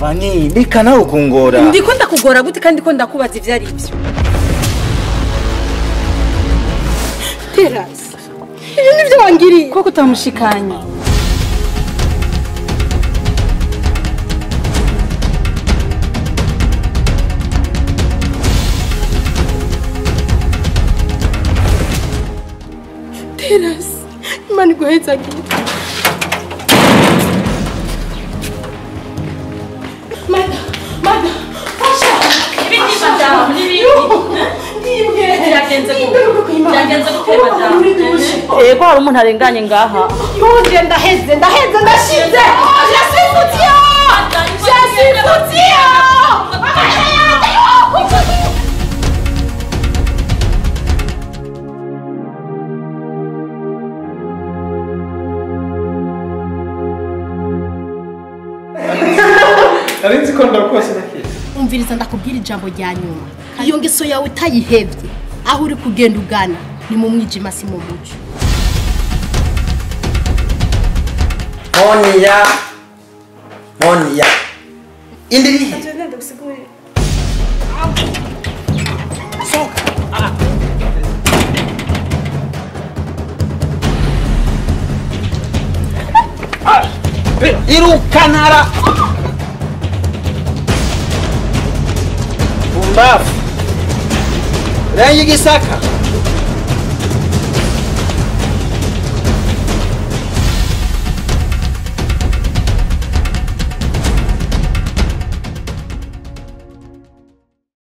vani reka nawe kungora ndiko ndakugora gute kandi ko ndakubaza ivyo ari byo terasi ibi nivyo wangiriye koko utamushikanye terasi imana iguhezagire mada mada fasha Ibiki madamu n'ibiki byagenze gute byagenze gute madamu yego hari umuntu arenganye ngaha yuje ndaheze ndaheze ndashize jasifutiya jasifutiya nari nzi ko ndakose nakira umviriza ndakubwira ijambo rya nyuma iyo ngeso yawe utayihebye aho uri kugenda ugana ni mu mwijima si mu mucyo Monia. Monia. Indirihe. Soka. irukanara bumbafu rangi gisaka